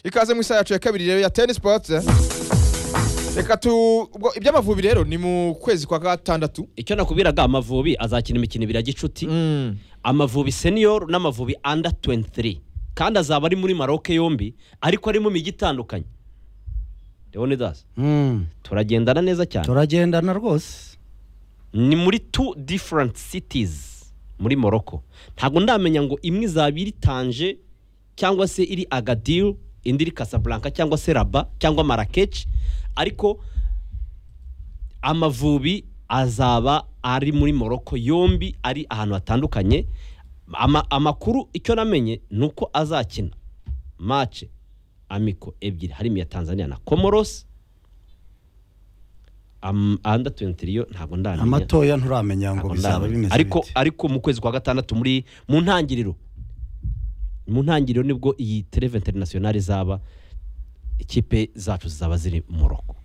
ikaze mu isaha yacu ya kabiri rero ya teni sipoti reka tu ubwo iby'amavubi rero ni mu kwezi kwa gatandatu icyo nakubwiraga amavubi azakina imikino ibiri ya gicuti amavubi senior n'amavubi under 23 kandi azaba ari muri maroke yombi ariko ari mu migi itandukanye leonidas Mm. turagendana neza cyane turagendana rwose ni muri two different cities muri morocco ntabwo ndamenya ngo imwe izaba iri tanje cyangwa se iri agadir indi iri casablanca cyangwa se raba cyangwa marakesh ariko amavubi azaba ari muri morocco yombi ari ahantu hatandukanye Ama- amakuru icyo namenye ni uko azakina mace amiko ebyiri harimo iya tanzania na comoros Am- under 23 yo ntabwo ndamenya amatoya nturamenya ngo Ntabwo bizaba ndamenya. bimeze ariko bite. ariko mu kwezi kwa gatandatu muri mu ntangiriro mu ntangiriro nibwo iyi tereve interinasiyonari izaba ikipe zacu zizaba ziri mu rugo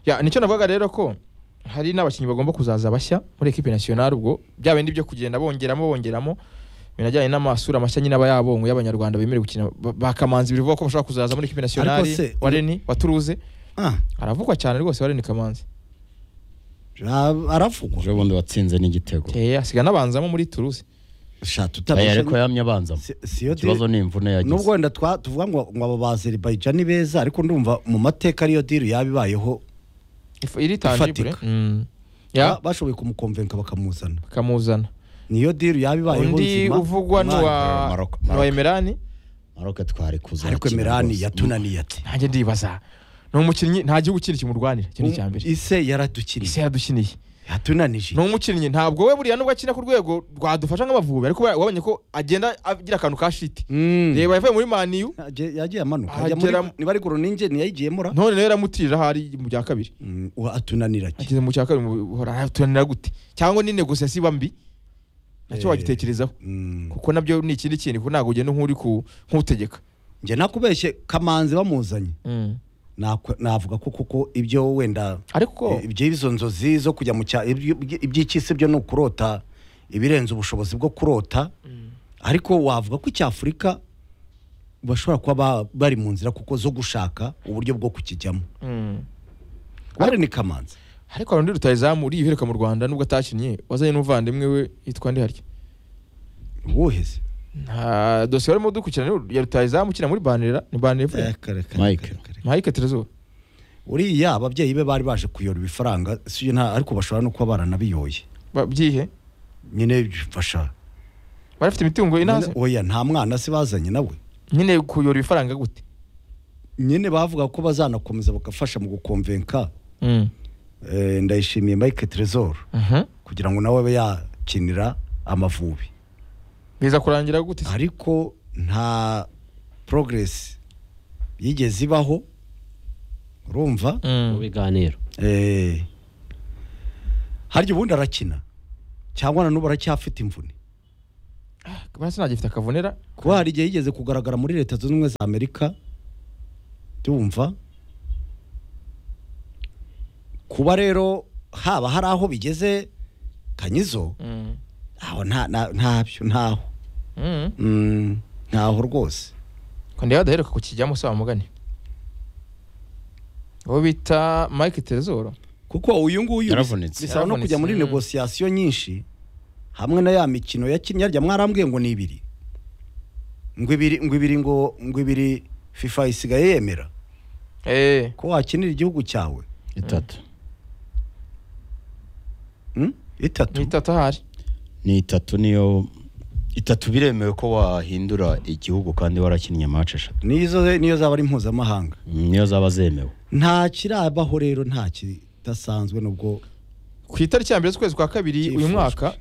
Ya, nicyo navugaga rero ko hari n'abakinnyi bagomba kuzaza bashya muri ekipe nasiyonari ubwo bya bindi byo kugenda bongeramo bongeramo binajyanye n'amasura mashya nyine aba yabonwe y'abanyarwanda bemerewe gukina ba- bakamanzi bivugwa ko bashobora kuzaza muri ekipe nasiyonari se- wa reni wa turuze Ah, aravugwa cyane rwose wa reni kamanzi ra- aravugwa ejo bundi watsinze n'igitego Eh, asiga n'abanzamo muri turuze sha Aya, tutabeshya ariko yamye abanzamo Si- siyo di- ikibazo ni imvune yagize nubwo wenda twa- tuvuga ngo ngo abo ba Azerbaijan ni beza ariko ndumva mu mateka ariyo diri yaba ibayeho If- iri tangibure Ifatika. Mm. Ya, ba- bashoboye kumukomvenka bakamuzana bakamuzana niyo diri yaba ibayeho undi nzima uvugwa ni Marco, wa Marco, ni wa Marco. emerani maroke twari kuza ariko arakina emerani rwose. yatunaniye ati nanjye ndibaza ni umukinnyi nta gihugu kindi kimurwanira iki ni icya mbere ise yaradukiniye isi yadukiniye yatunanije ni umukinnyi ntabwo we buriya nubwo akina ku rwego rwadufasha nk'amavubi ariko wa- wabonye ko agenda agira akantu ka shiti Mm. reba yavuye muri maniyu Yagiye- yagiye amanuka ajya muri- Agera- niba ari guru ninjye ntiyayigiyemo ra none rero yamutirije aho ari mu bya kabiri Mm, uwa- atunanira ki ageze mu cya kabiri mu- hora turanira gute cyangwa ni negosiyasi iba mbi nacyo Eh. wagitekerezaho Mm. kuko nabyo ni ikindi kintu kuko ntabwo ugenda nk'uri ku- nk'utegeka njye nakubeshye kamanzi bamuzanye nakwe- navuga ko kuko ibyo wenda ariko ibyo izo nzozi zo kujya mu cya ibyo- iby'icyisi byo ni ukurota ibirenze ubushobozi bwo kurota ariko wavuga ko icyafurika bashobora kuba ba- bari mu nzira kuko zo gushaka uburyo bwo kukijyamo Mm. bare ni kamanzi ariko hari undi rutayizamu uriyihereka mu rwanda nubwo atakinnye wazanye n'umuvandimwe we yitwa ndi harya uwuheze nta dosiye warimo dukurikirana ya rutayizamu ukina muri banera ni banera ivuye Mike. mpayike terezo uriya ababyeyi be bari baje kuyora ibifaranga si nta ariko bashobora no kuba baranabiyoye babyihe nyine bifasha barafite imitungo inaze oya nta mwana se bazanye nawe nyine kuyora ibifaranga gute nyine bavuga ko bazanakomeza bagafasha mu gukomvenka Eh, ndayishimiye mike trezor Mhm. kugira ngo nawe abe yakinira amavubi biza kurangira gute se? ariko nta progress yigeze ibaho urumva mu biganiro Eh, harya ubundi arakina cyangwa na n'ubu aracyafite imvune basi sinagifite akavunera kuba hari igihe yigeze kugaragara muri leta zunze ubumwe za amerika ndumva kuba rero haba hari aho bigeze kanyizo aho nta- nta- ntabyo ntaho Mhm. Mm, ntaho rwose Ko ndeba adaheruka kukijyamo se wamugani uwo bita mike terezoro kuko uyu nguyu Yaravunitse. bisaba no kujya muri Mm. negosiyasiyo nyinshi hamwe na ya mikino yakinnye harya mwarambwiye ngo ni ibiri ngo ibiri ngo ibiri ngo ngo ibiri fifa isigaye yemera Eh, ko wakinira igihugu cyawe itatu Mm? ni itatu itatu ahari ni itatu niyo itatu biremewe ko wahindura igihugu kandi warakinnye match eshatu nizo niyo zaba ari mpuzamahanga Mm, niyo zaba zemewe nta kirabaho rero nta kidasanzwe nubwo ku itariki ya mbere z'ukwezi kwa kabiri uyu Cyifujwe. mwaka